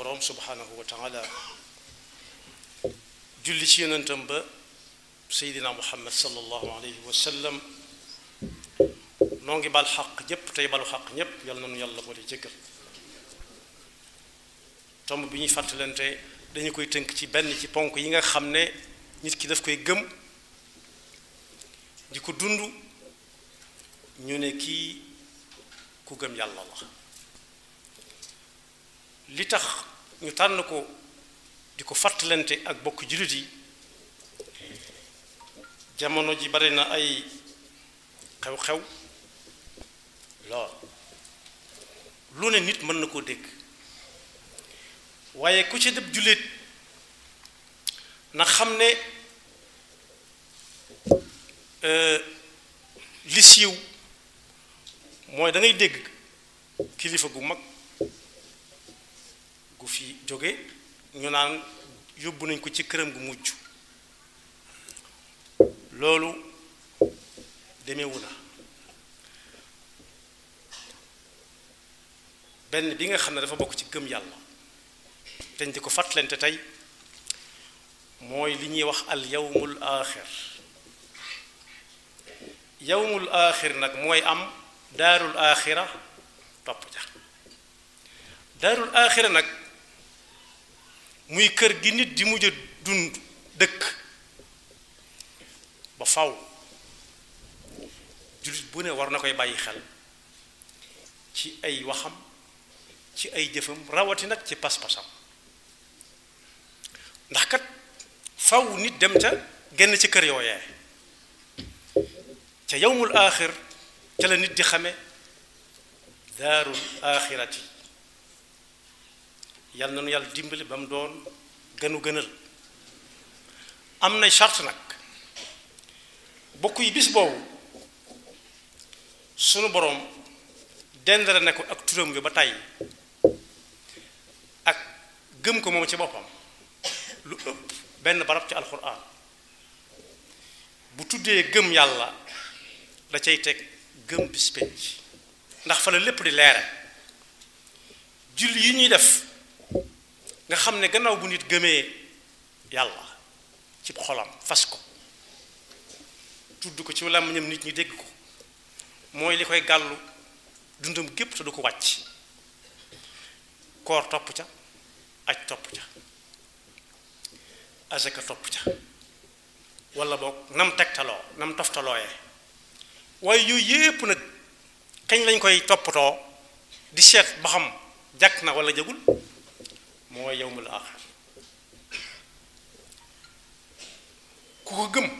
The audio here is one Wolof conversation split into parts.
boroom subhanahu wa taala julli ci yonentam ba seydina muhammad sallallahu alayhi wa sallam noo ngi bal xaq ñépp tey balu xaq ñépp yal nañu yàlla boole jëggal tomb bi ñuy fàttalante dañu koy tënk ci benn ci ponk yi nga xam ne nit ki daf koy gëm di ko dund ñu ne kii ku gëm yàlla la li tax ñu tànn ko di ko fàttalante ak bokk jullit yi jamono ji bari na ay xew-xew lool lu ne nit mën na koo dégg waaye ku ci dëb jullit na xam ne li siiw mooy da ngay dégg kilifa gu mag gu fi jóge ñu naan yóbbu nañ ko ci këram gu mujj loolu demewu na benn bi nga xam ne dafa bokk ci gëm yàlla dañ di ko fàttalante tey mooy li ñuy wax al yawmul aaxir yawmul aaxir nag mooy am daarul aaxira topp ja daarul aaxira nag muy kër gi nit di mujj a dund dëkk ba faw jullit bu ne war na koy bàyyi xel ci ay waxam ci ay jëfam rawati nag ci pas-pasam ndax kat faw nit dem ca genn ci kër yooyee ca yawmul aaxir ca la nit di xame daarul aaxirati yàlla na nu yàlla dimbali ba mu doon gënu gënal am na charte nag bokk yi bis boobu sunu boroom dendale ne ko ak turam bi ba tey ak gëm ko moom ci boppam lu ëpp benn barab ci alxuraan bu tuddee gëm yàlla da cay teg gëm bis penc ndax fa la lépp di leere julli yi ñuy def nga xam ne gannaaw bu nit gëmee yàlla ci xolam fas ko tudd ko ci làmmiñam nit ñi dégg ko mooy li koy gàllu dundam gépp te du ko wàcc koor topp ca aj topp ca asaka topp ca wala boog nam tegtaloo nam toftalooyee waaye yooyu yépp nag kañ lañ koy toppatoo di seet ba xam jàkk na wala jagul mooy yawmul aaxir ku ko gëm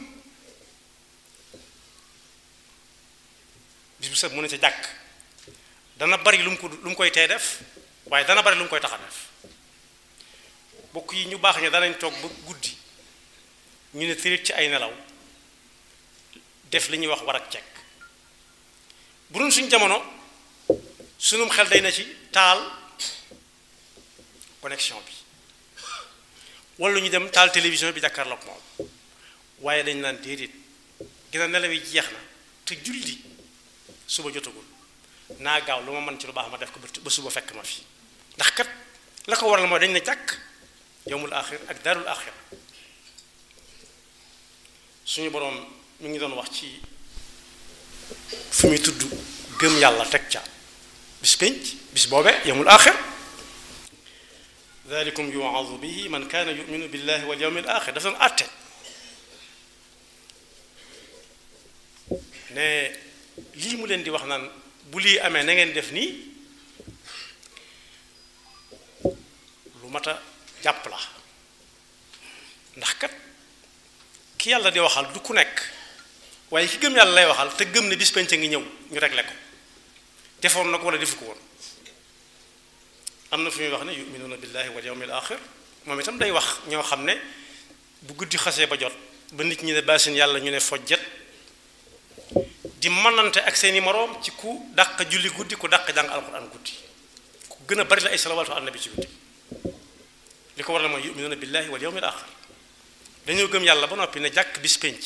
bis bu set mu ne ca jàkk dana bari lu mu ko lu mu koy tee def waaye dana bari lu mu koy tax a def bokk yi ñu baax ña danañ toog ba guddi ñu ne tërit ci ay nelaw def li ñuy wax war ak cekk bu doon suñ jamono sunum xel day na ci taal connexion bi wala ñu dem taal télévision bi jàkkaarloog moom waaye dañ naan déedéet gën a nelaw yi jeex na te julli suba jotagul naa gaaw lu ma mën ci lu baax ma def ko ba suba fekk ma fi ndax kat la ko waral mooy dañ ne jàkk yowmul axir ak daarul axir suñu boroom mi ngi doon wax ci fi muy tudd gëm yàlla teg ca bis pénc bis boobe yowmul axir dalikum yuwaadu bihi man kaana yuminu billahi wal yawmil axir dafa doon àtte ne lii mu leen di wax naan bu lii amee na ngeen def nii lu mat a jàpp la ndax kat ki yàlla di waxal du ku nekk waaye ki gëm yàlla lay waxal te gëm ne bis penc ngi ñëw ñu réglé ko defoon na ko wala defu ko woon am na fu muy wax ne yuminuuna billahi wal yawmil axir moom itam day wax ñoo xam ne bu guddi xasee ba jot ba nit ñi ne baasin yàlla ñu ne fojjet di manante ak seeni moroom ci ku dàq julli guddi ku dàq jàng alquran guddi ku gën a bari la ay salawaatu ala nabi ci guddi li ko waral mooy yuminuuna billahi wal yawmil axir dañoo gëm yàlla ba noppi ne jàkk bis penc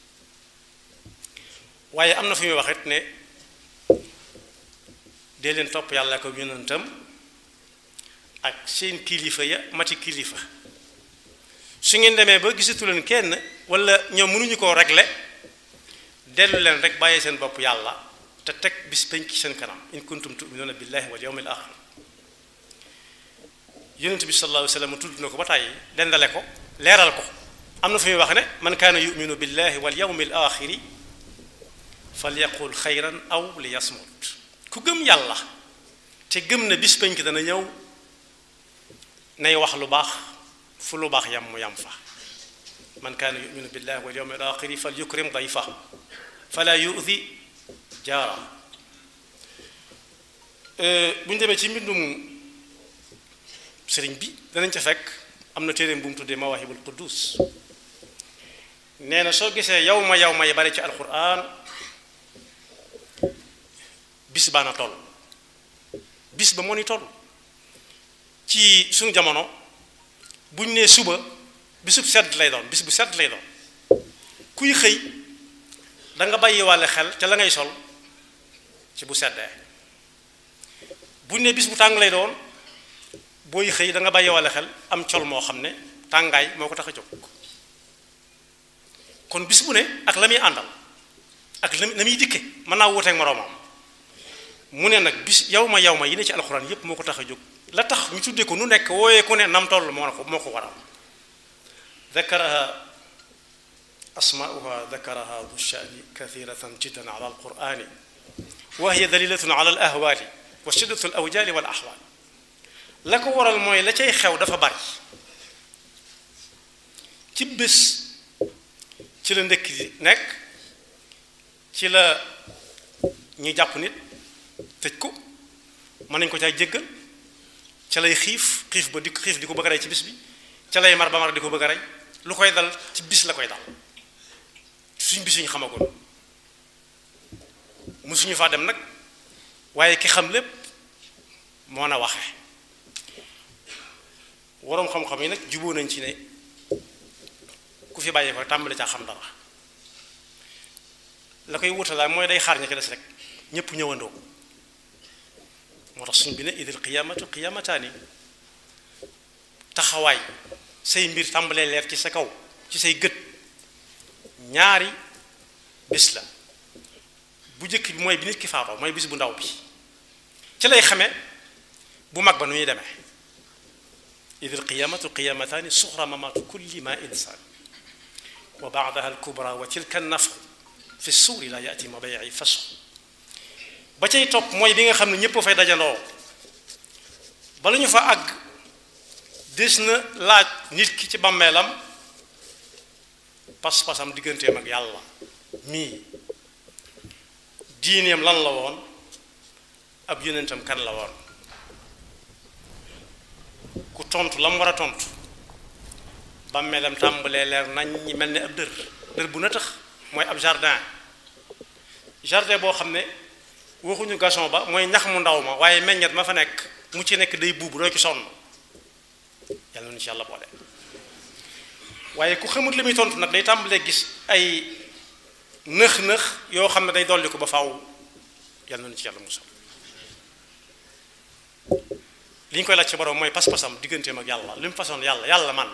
waaye am na fu muy waxit ne dee leen topp yàlla ko yonentam ak seen kilifa ya mati kilifa su ngeen demee ba gisatu leen kenn wala ñoom mënuñu koo régler dellu leen rek bàyyee seen bopp yàlla te teg bis penc ci seen kanam in kuntum tuminuuna billahi wal yawmil axir yonent bi sallallahu alayhi wa sallam tudd na ko ba tàyyi dendale ko leeral ko am na fu muy wax ne man kaana yuminu billahi wal yawmil axiri falyaqul xayran aw li yasmut ku gëm yàlla te gëm na bis penc dana ñëw nay wax lu baax fu lu baax yam mu yam fa man kaana yuminu billahi wal yawmil axiri fal yukrim dayfa fala yu'di jaara bu ñu demee ci mbindum sëriñ bi danañ ca fekk am na téeréem bu mu tuddee mawahibul quddus nee na soo gisee yow ma yow ma yi bari ci alquran bis baa na toll bis ba moo ni toll ci suñu jamono buñ nee suba bisub sedd lay doon bis bu sedd lay doon kuy xëy da nga bàyyi wàlle xel ca la ngay sol ci bu seddee buñ nee bis bu tàng lay doon booy xëy da nga bàyyi wàlle xel am col moo xam ne tàngaay moo ko tax a jóg kon bis bu ne ak la muy àndal ak la la muy dikke mën naa wuuteeg moroomam mu ne nag bis yow ma yow ma yi ne ci alxuraan yépp moo ko tax a jóg la tax ñu tuddee ko nu nekk wooyee ku ne nam toll moo ko moo ko waral dakaraha asmaauha dakaraha du shani kathiratan jiddan ala alqurani wa hiya dalilatun ala al ahwali wa shiddatu al awjali wal ahwal la ko waral mooy la cay xew dafa bari ci bés ci la ndëkk di nekk ci la ñu jàpp nit tëj ko mën nañ ko cay jéggal ca lay xiif xiif ba di xiif di ko bëgg a rey ci bis bi ca lay mar ba mar di ko bëgg a rey lu koy dal ci bis la koy dal suñ bis yi ñu xamagoon musuñu faa dem nag waaye ki xam lépp moo na waxe waroom xam-xam yi nag juboo nañ ci ne ku fi bàyyee ko tàmbali caa xam dara la koy wutalaay mooy day xaar ña ci des rek ñépp ñëwandoo moo tax suñ bi ne idil qiyaamatu qiyaamataani taxawaay say mbir tàmbalee leer ci sa kaw ci say gët ñaari bis la bu njëkk bi mooy bi nit ki faatoo mooy bis bu ndaw bi ci lay xamee bu mag ba nu ñuy demee idil qiyaamatu qiyaamataani suxra mamaatu kulli ma insaan wa baadaha alkubra wa tilka nafxu fi suuri la yaati mabayi fasxu ba cay topp mooy bi nga xam ne ñépp fay dajandoo bala ñu fa àgg des na laaj nit ki ci bàmmeelam pas-pasam digganteem ak yàlla mii diineem lan la woon ab yonentam kan la woon ku tontu la mu war a tontu bàmmeelam tàmbalee leer nañ ñi mel ni ab dër dër bu na tax mooy ab jardin jardin boo xam ne waxuñu gason ba mooy ñax mu ndaw ma waaye meññet ma fa nekk mu ci nekk day buubu doo ci sonn yàlla na ci yàlla boole waaye ku xamut li muy tontu nag day tàmbalee gis ay nëx-nëx yoo xam ne day dolli ko ba faaw yàlla na ci yàlla musal li ñu koy laaj ci borom mooy pas-pasam digganteem ak yàlla li mu façon yàlla yàlla man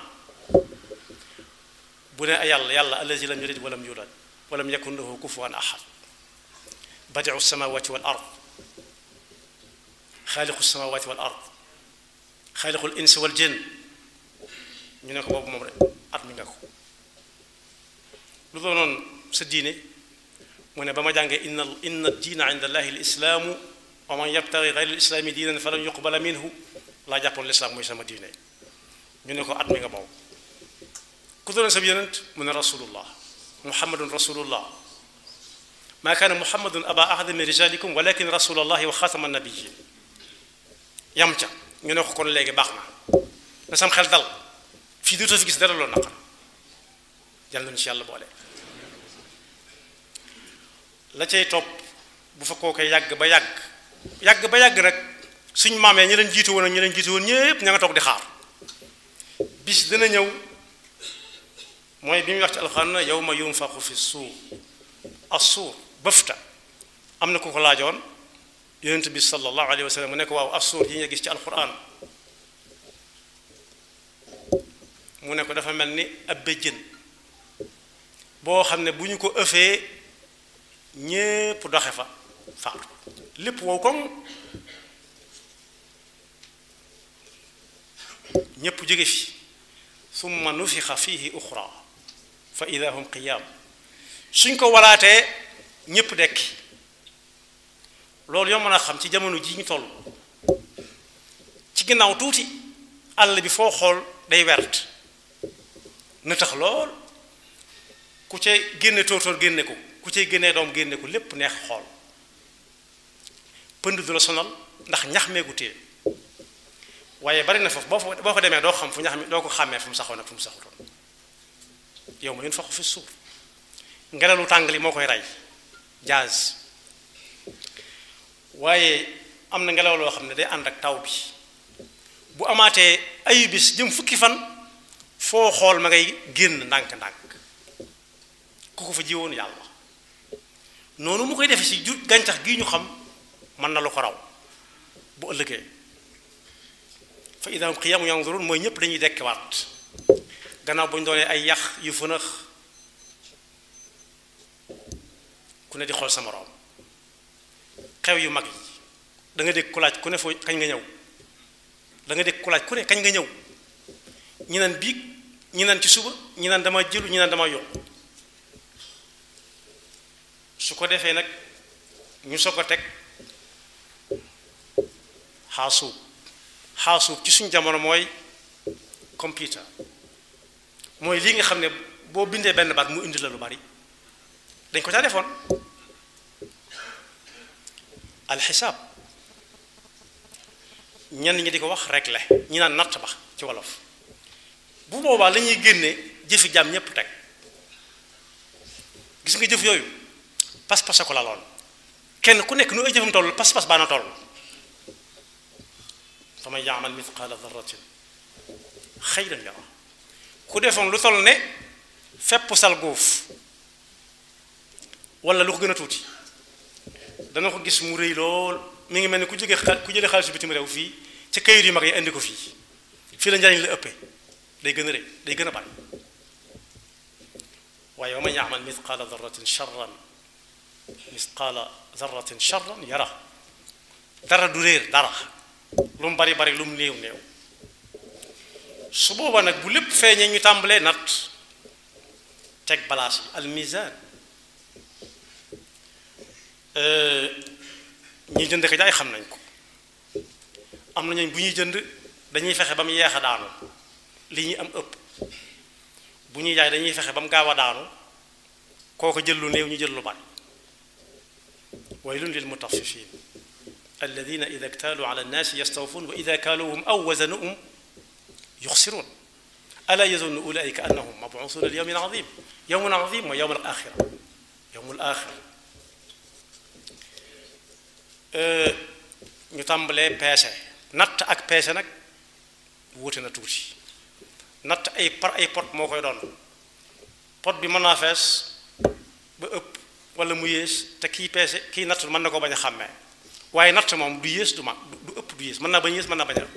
bu ne yàlla yàlla allazi lam yalid walam yulad walam yakun lahu kufuwan ahad badiu samawati wal ard xaaliqu samawati wal ard xaaliqul insi wal jinn ñu ne ko boobu moom rek at mi nga ko lu doonoon sa diine mu ne ba ma jàngee inna inna diina inda allahi lislaamu wa man yabtagi gayra lislaami diinan falan yuqbala minhu laa jàppoon lislaam mooy sama diine ñu ne ko at mi nga boobu ku doonoon sa yonent mu ne rasulullah muhammadun rasulullah maa kaana muhammadun aba ahadin min rijalikum walakin rasulallahi wa xaatama nabiyin yam ca ñu ne ko kon léegi baax na na sam xel dal fii dootoo fi gis dara loolu naqar yàlla nañu ci yàlla boole la cay topp bu fa koo koy yàgg ba yàgg yàgg ba yàgg nag suñ maamee ñi leen jiitu woon ak ñi leen jiitu woon ñépp ña nga toog di xaar bis dana ñëw mooy bi muy wax ci alxuraan na yawma yunfaxu fi suur assuur bëfta am na ku ko laajoon yonent bi sallallahu alayhi wa sallam mu ne ko waaw assuur yi nga gis ci alxuraan mu ne ko dafa mel ni ab béjjën boo xam ne bu ñu ko ëfee ñépp doxe fa faatu lépp wow koŋ ñépp jóge fi summa nufixa fihi uxra fa ida hum qiyaam suñ ko walaatee ñépp dekki loolu yoo mën a xam ci jamono ji ñu toll ci ginnaaw tuuti àll bi foo xool day wert na tax lool ku cay génne tóortóor génne ko ku cay génnee doom génne ko lépp neex xool pënd du la sonal ndax ñax meegu téye waaye bari na foofu boo fa boo fa demee doo xam fu ñax mi doo ko xàmmee fu mu saxoon ak fu mu saxutoon yow ma yun faxu fi suur ngelalu tàng li moo koy rey jazz waaye am na ngelaw loo xam ne day ànd ak taw bi bu amaatee ayu bis jëm fukki fan foo xool ma ngay génn ndànk-ndànk ku ko fa jiwoon yàlla noonu mu koy defe ci ju gàncax gi ñu xam mën na lu ko raw bu ëllëgee fa ida hum qiyaamun yanzurun mooy ñëpp dañuy dekkiwaat gannaaw bu ñu doonee ay yax yu fënax ku ne di xool sa moroom xew yu mag yi da nga dégg ku laaj ku ne foo kañ nga ñëw da nga dégg ku laaj ku ne kañ nga ñëw ñi naan biig ñi naan ci suba ñi naan dama jëlu ñi naan dama yokk su ko defee nag ñu soog a teg xaasuub xaasuub ci suñ jamono mooy computer mooy lii nga xam ne boo bindee benn baat mu indi la lu bari dañ ko caa defoon alxisaab ñenn ñi di ko wax regle ñi naan natt ba ci wolof bu boobaa la ñuy génne jëfi jaam ñépp teg gis nga jëf yooyu pas-pas a ko laloon kenn ku nekk nu ay jëfam toll pas-pas baa na toll fa man yaamal mithqaala darratin xayran yara ku defoon lu toll ne fepp sal góof wala lu ko gën a tuuti dana ko gis mu rëy lool mi ngi mel ni ku jóge ku jëlee xaalisu bitim réew fii ci kayit yu mag yi indi ko fii fii la njariñ la ëppee day gën a rëy day gën a bari waaye wa man yaamal mithqaala darratin charran mithqaala darratin charran yara dara du réer dara lu mu bari bari lu mu néew néew su booba nag bu lépp feeñee ñu tàmbalee natt teg balaas yi al mizan ñi jënd ko jaay xam nañ ko am na ñooñ bu ñuy jënd dañuy fexe ba mu yeex a daanu li ñuy am ëpp bu ñuy jaay dañuy fexe ba mu gaaw a daanu kooko jël lu néew ñu jël lu bari waylun lil mutaffifin alladina ida ktaaluu ala nnaasi yastawfuun wa ida kaaluuhum aw wazanuhum yuxsiruun alaa yazunnu ulaika annahum mabuusuuna li yawmin azim yawmun azim mooy yawmul axira yawmul axira ñu tàmbalee peese natt ak peese nag wuute na tuuti natt ay par ay pot moo koy doon pot bi mën naa fees ba ëpp wala mu yées te kii peese kii natt mën na ko bañ a xàmmee waaye natt moom du yées du mag du ëpp du yées mën naa bañ yées mën naa bañ a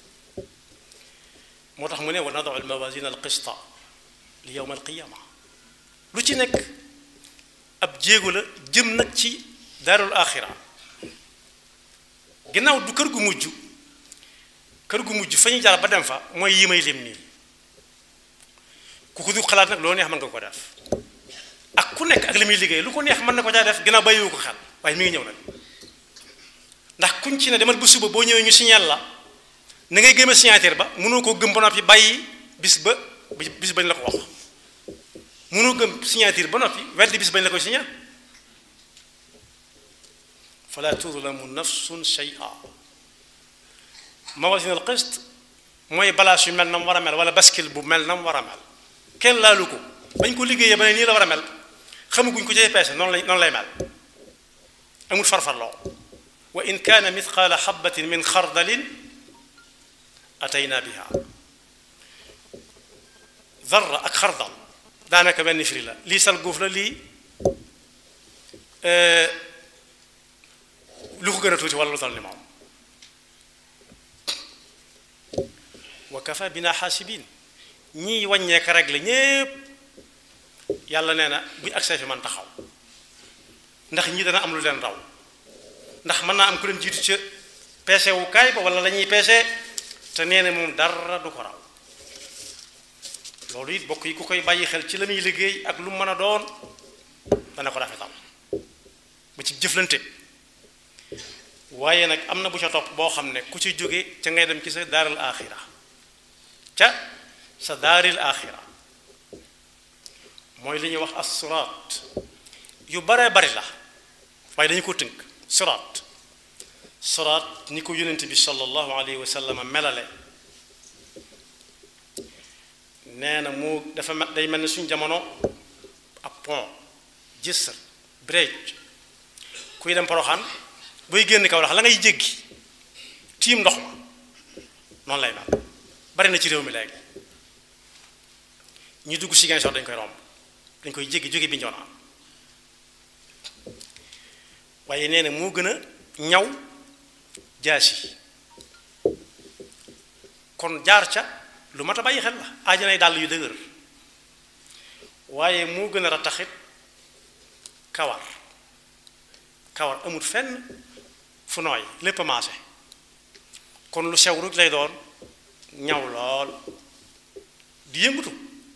moo tax mu ne wa nadu al mawazin al qista li yawm al qiyama lu ci nekk ab jéego la jëm nag ci daarul axira ginnaaw du kër gu mujj kër gu mujj fa ñu jaar ba dem fa mooy yi may lim nii ku ko du xalaat nag loo neex mën nga ko def ak ku nekk ak li muy liggéey lu ko neex mën na ko caa def ginnaaw bàyyiwu ko xel waaye mi ngi ñëw nag ndax kuñ ci ne demal ba suba boo ñëwee ñu signal la na ngay gëm a signature ba mënoo koo gëm ba noppi bàyyi bis ba bis bañ la ko wax mënoo gëm signature ba noppi weddi bis bañ la koy signal fala tudlamu nafsun shay'a mawasin al qist mooy balaas yu mel na mu war a mel wala baskil bu mel na mu war a mel kenn laalu ko bañ ko liggéeyee ba ne nii la war a mel xamaguñ ko cay peese noonu lay noonu lay mel amul farfarloo wa in kaana mithqaala xabatin min xardalin atayna biha darra ak xardal daanaka benn firi la lii sal guuf la lii lu ko gën a tuuti wala lu tal ni moom wa kafa bina xaasibin ñiy wàññeeka régler ñépp yàlla nee na buñ accès fi man taxaw ndax ñi dana am lu leen raw ndax mën naa am ku leen jiitu ca peese wu kaay ba wala la ñuy peese te nee na moom dara du ko raw loolu it bokk yi ku koy bàyyi xel ci la muy liggéey ak lu mën a doon dana ko rafetal ba ci jëflante waaye nag am na bu ca topp boo xam ne ku ci jóge ca ngay dem ci sa daaril aaxira ca sa daaril aaxira mooy li ñuy wax as suraat yu baree bari la waaye dañu ko tënk suraat suraat ni ko yonent bi sallallahu alayhi wa sallam melale nee na moo dafa day mel ni suñ jamono ab pont jësër bridge kuy dem poroxaan booy génn kaw lax la ngay jéggi tiim ndox ma noonu lay mel bari na ci réew mi léegi ñu dugg si dañ koy romb dañ koy jéggi jóge bi njoonaan waaye nee na moo gën a ñaw jaasi kon jaar ca lu mat a bàyyi xel la aajanay dàll yu dëgër waaye moo gën a rattaxit kawar kawar amut fenn fu nooy lépp maase kon lu sew rek lay doon ñaw lool di yëngutu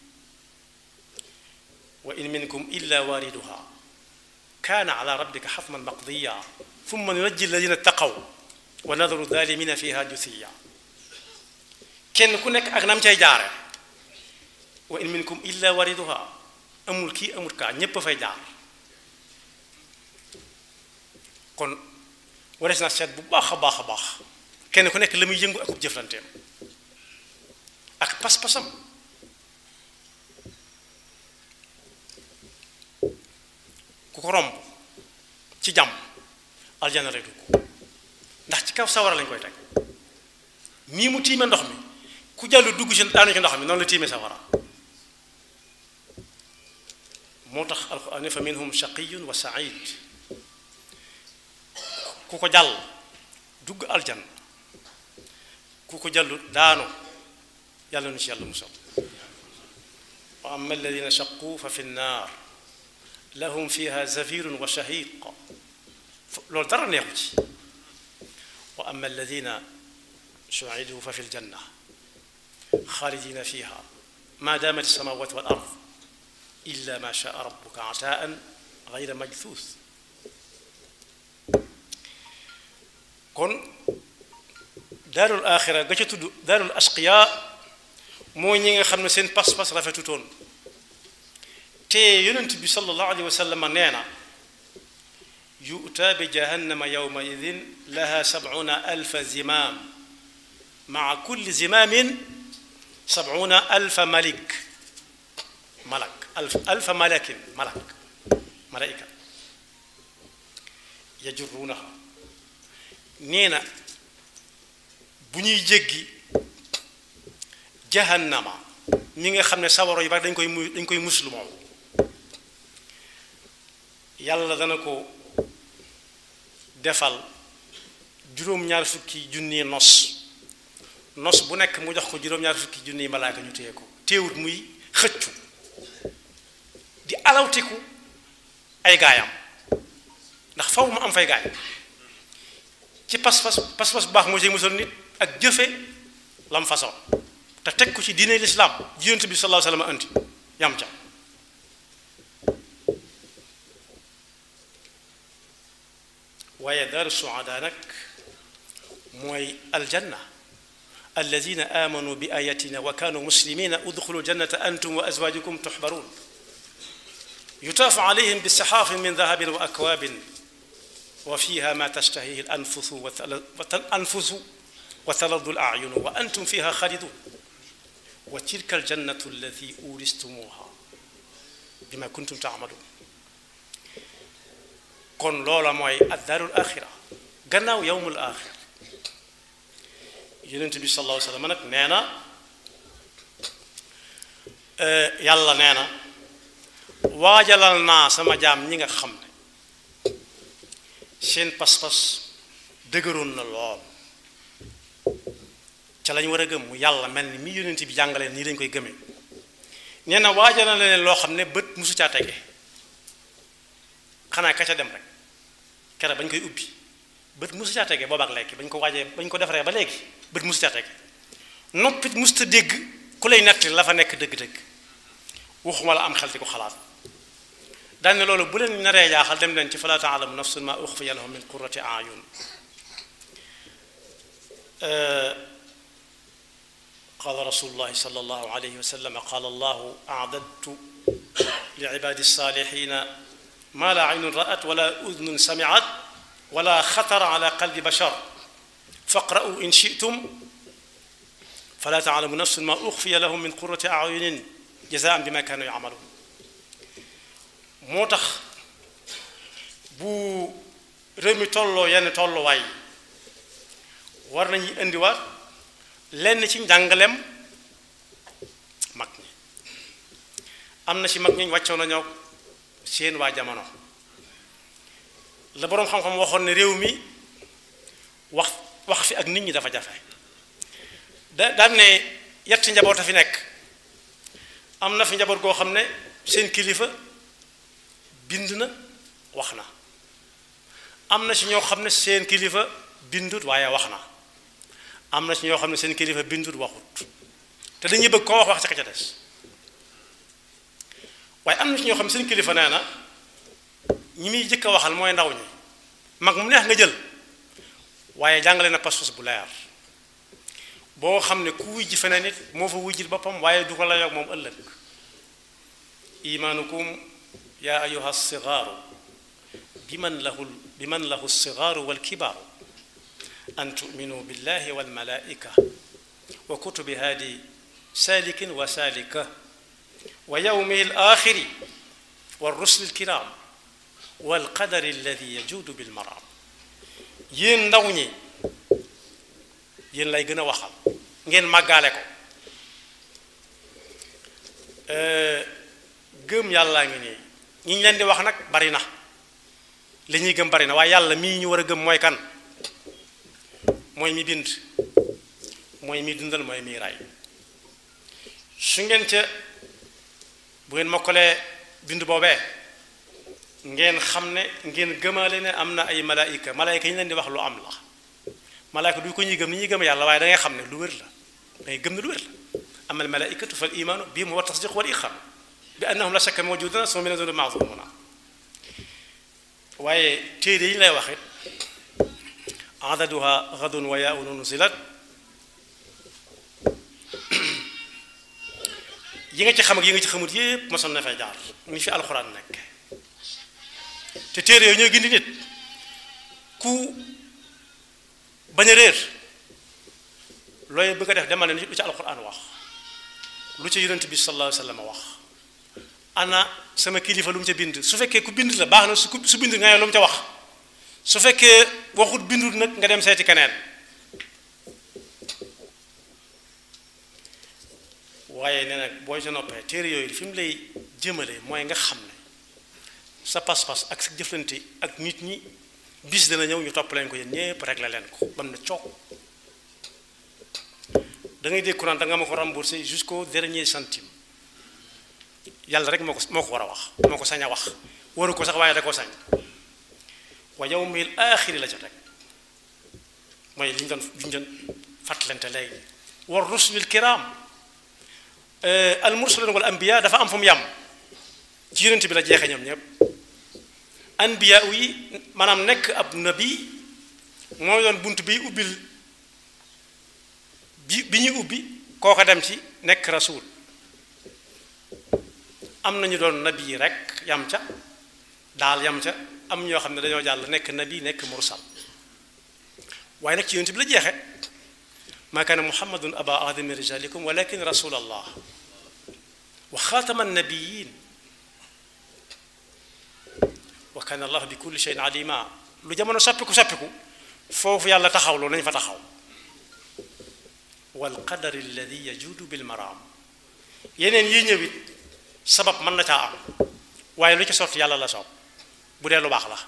wa in minkum illa waariduha kaana ala rabbika xatman maqdiya thumma nunajji alladina taqaw wa nadaru dalimina fiha juthiya kenn ku nekk ak nam cay jaare wa in minkum illa waariduha amul kii amul kaa ñépp a fay jaar kon warees na seet bu baax a baax a baax kenn ku nekk la muy yëngu akub jëflanteem ak pas-pasam ku ko romb ci jàmm aljana lay dugg ndax ci kaw sawara lañ koy teg nii mu tiime ndox mi ku jàllu dugg ci daanu ci ndox mi noonu la tiime sawara moo tax alquran fa minhum shaqiyun wa said ku ko jàll dugg aljan ku ko jàllu daanu yàlla nu ci yàlla musal wa amma alladina shaqu fa fi nnaar lahum fiha zafirun wa shahiq loolu dara neexu ci wa amma alladina suidu fa fi ljanna xaalidina fiha ma damat alsamawat wal ard illa ma shaa rabbuka ataan gayra majthuus kon daarul axira ga ca tudd daarul asqiya mooy ñi nga xam ne seen pas-pas rafetutoon te yonent bi sallallahu alayhi wa sallam nee na yu'ta bi jahannama yawma idin laha sab'una alfa zimaam maa kulli zimaamin sab'una alfa malik malak alf alfa malakin malak malaika yajurruunaha nee na bu ñuy jéggi jahannama ñi nga xam ne sawaro yu bari dañ koy mu dañ koy muslu moom yàlla dana ko defal juróom-ñaar fukki junni nos nos bu nekk mu jox ko juróom-ñaar fukki junni malaaka ñu téye ko téewut muy xëccu di alawtiku ay gaayam ndax faw mu am fay gaay ci pas-pas pas-pas bu baax moo ci musal nit ak jëfe lam façon te teg ko ci diine lislaam yonent bi sallallahu alayhi wa sallam anti yam ca waaye daaru suada nag mooy aljanna alladina amanu bi ayatina wa kanu muslimina udxulu jannata antum wa azwajukum tuxbarun yutaafu alayhim bisaxaafin min dahabin wa akwaabin wa fiha ma tashtahihi alanfusu anfusu wa taladu alayunu wa antum fiha xaalidun wa tilka aljannatu allati uristumuha bima kuntum taamaluun kon loola mooy addaarul axira gannaaw yowmul axira yonent bi sallallahu alayhi wa sallam nag nee na yàlla nee na waajalal naa sama jaam ñi nga xam ne seen pas-pas dëgëroon na lool ca lañ war a gëm mu yàlla mel ni mi yonent bi jàngalee nii lañ koy gëmee nee na waajal na leen loo xam ne bët musu caa tege xanaa ka ca dem rek kere bañ koy ubbi bët musu caa tege boobaak léegi bañ ko waajee bañ ko defaree ba léegi bët musu caa tege noppit musta dégg ku lay netti la fa nekk dëgg-dëgg waxuma la am xel di ko xalaat daan ne loolu bu leen naree jaaxal dem leen ci fala taalamu nafsun ma uxfiya lahum min qurrati ayun قال رسول الله صلى الله عليه وسلم قال الله أعددت لعبادي الصالحين ما لا عين رأت ولا أذن سمعت ولا خطر على قلب بشر فاقرأوا إن شئتم فلا تعلم نفس ما أخفي لهم من قرة أعين جزاء بما كانوا يعملون moo tax bu réew mi tolloo yenn tolluwaay war nañu indiwaat lenn ci njàngaleem mag ñi am na ci mag ñi wàccoon nañoo seen waa jamono la boroom xam-xam waxoon ne réew mi wax wax fi ak nit ñi dafa jafe da daan ne yetti njaboot a fi nekk am na fi njaboot goo xam ne seen kilifa bind na wax na am na ci ñoo xam ne seen kilifa bindut waaye wax na am na ci ñoo xam ne seen kilifa bindut waxut te dañuy bëgg koo wax wax ca ka ca des waaye am na ci ñoo xam ne seen kilifa nee na ñi muy jëkk a waxal mooy ndaw ñi mag mu neex nga jël waaye jàngale na pas-pas bu leer boo xam ne ku wujj feneen nit moo fa wujjil boppam waaye du ko la yoog moom ëllëg imaanukum yaa ayuha sigaaru bi man lahu bi man lahu sigaaru walkibaaru an tuminu billahi walmalaika wa kutubi haadi saalikin wa saalika wa yawmihi alaaxiri والرسل الكرام والقدر الذي يجود بالمرام yéen ndaw ñi yéen lay gën a waxal ngeen màggaale ko gëm yàllaa ngi nii ñi ñu leen di wax nag bari na li ñuy gëm bari na waaye yàlla mii ñu war a gëm mooy kan mooy mi bind mooy mi dundal mooy mi ray su ngeen ca bu ngeen mokkalee bind boobee ngeen xam ne ngeen gëmaale ne am na ay malaayika malaayika yi ñu leen di wax lu am la malaayika du ko ñuy gëm ni ñuy gëm yàlla waaye da ngay xam ne lu wér la da ngay gëm ne lu wér la amal malaayikatu fal imaanu bii mu wa tasdiq wal iqrar bi annahum la shakka mawjuduna suma min azuni maazumuna waaye téere yi ñu lay wax it adaduha gadun wa yaun nuzilat yi nga ci xam ak yi nga ci xamut yépp mosoon na fay jaar ni fi alxuraan nekk te téere yooyu ñooy gindi nit ku bañ a réer looy bëgg a def demal ne lu ci alxuraan wax lu ci yonent bi sallallahu alayhi wa sallam wax ana sama kilifa lu mu ca bind su fekkee ku bind la baax na su su bind nga ne lu mu ca wax su fekkee waxut bindut nag nga dem seeti keneen waaye nee nag booy sa noppee téere yooyu fi mu lay jëmale mooy nga xam ne sa pas-pas ak sa jëflante ak nit ñi bis dana ñëw ñu topp leen ko yéen ñépp rek la leen ko bam na coow da ngay dégg courant da nga ma ko remboursé jusqu'au dernier centime yàlla rek moo ko moo ko war a wax moo ko sañ a wax waru ko sax waaye da ko sañ wa yawmil aaxiri la ca teg mooy li ñu doon li ñu doon fàttalante léegi war rusulil kiram al mursalin wal anbiya dafa am fu mu yam ci yonent bi la jeexee ñoom ñëpp anbiya yi maanaam nekk ab nabi mooy doon bunt bi ubbil bi bi ñuy ubbi kooko dem ci nekk rasul am nañu doon nabi rek yam ca daal yam ca am ñoo xam ne dañoo jàll nekk nabi nekk mursal waaye nag ci yonent bi la jeexe maa kaana muhammadun aba ahadin min rijalikum walakin rasul allah wa xaatama annabiyin wa kaana allah bi kulli shay'in alima lu jamono soppiku soppiku foofu yàlla taxawloo nañ fa taxaw wal qadar alladi yajudu bil maram yeneen yi ñëwit sabab mën na caa am waaye lu ci sotti yàlla la soob bu dee lu baax la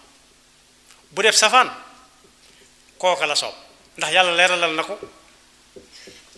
bu def safaan kooka la soob ndax yàlla leeralal na ko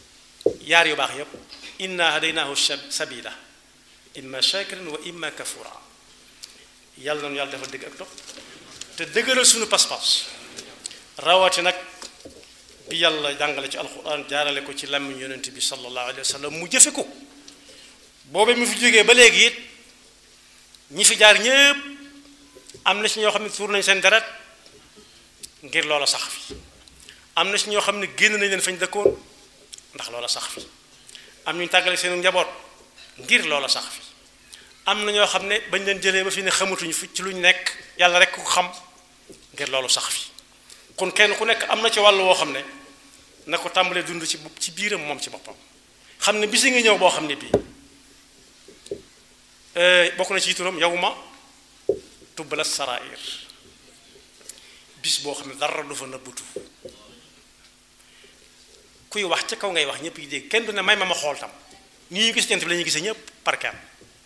yaar yu baax yépp inna hadaynaahu sabila imma shakiran wa imma kafura yàlla noonu yàlla dafa dëgg ak topp te dëgëral suñu pas-pas rawati nag bi yàlla jàngale ci alquran jaarale ko ci làmmiñ yonent bi sallallahu alayhi wa sallam mu jëfe ko boobee mu fi jógee ba léegi it ñi fi jaar ñépp am na ci ñoo xam ne tuur nañ seen deret ngir loola sax fi am na ci ñoo xam ne génn nañ leen fañ dëkkoon ndax loola sax fi am ñu tàggale seenu njaboot ngir loola sax fi am na ñoo xam ne bañ leen jëlee ba fi ne xamatuñ fi ci luñ nekk yàlla rek ku xam ngir loolu sax fi kon kenn ku nekk am na ci wàll woo xam ne na ko tàmbalee dund ci ci biiram moom ci boppam xam ne bisi nga ñëw boo xam ne bii bokk na ci turam yow ma tubbala sarair bis boo xam ne dara du fa nëbbutu kuy wax ca kaw ngay wax ñëpp yi dégg kenn du ne may ma ma xool tam nii ñu gis jant bi la ñuy gisee ñëpp par kenn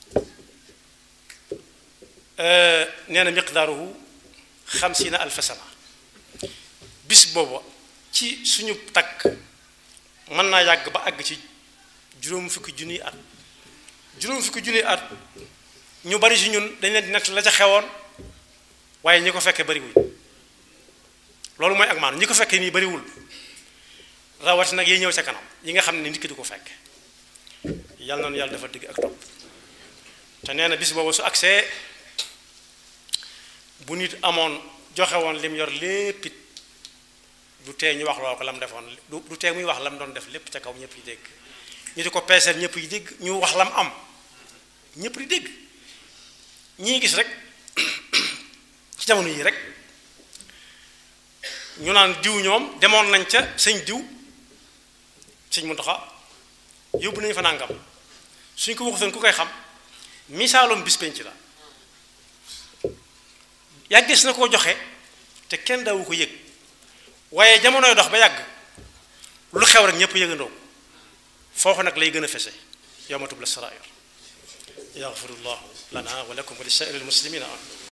nee na miqdaaruhu xamsiina alfa sana bis booba ci suñu takk mën naa yàgg ba àgg ci juróom fukki junniy at juróom fukki junniy at ñu bari si ñun dañ leen di nett la ca xewoon waaye ñi ko fekkee bariwul loolu mooy ak maanu ñi ko fekkee nii bariwul rawati nag yi ñëw ca kanam yi nga xam ne nit ki du ko fekk yàlla noonu yàlla dafa digg ak topp te nee na bis boobu su agsee bu nit amoon joxe woon lim yor lépp it du tee ñu wax loo ko lam defoon du tee muy wax lam doon def lépp ca kaw ñëpp yi dégg ñu di ko peeseel ñëpp yi dégg ñu wax lam am ñëpp di dégg ñii gis rek ci jamono yi rek ñu naan diw ñoom demoon nañ ca sëñ diw sëñ Muntaxa yóbbu nañu fa nangam suñ ko waxutoon ku koy xam misaalum bis penc la yàggees na koo joxe te kenn daawu ko yëg waaye jamonoy dox ba yàgg lu xew rek ñëpp yëgandoo foofu nag lay gën a fese yawma tubla sarair yaxfirullahu lana wa lakum wa li saa'iril muslimina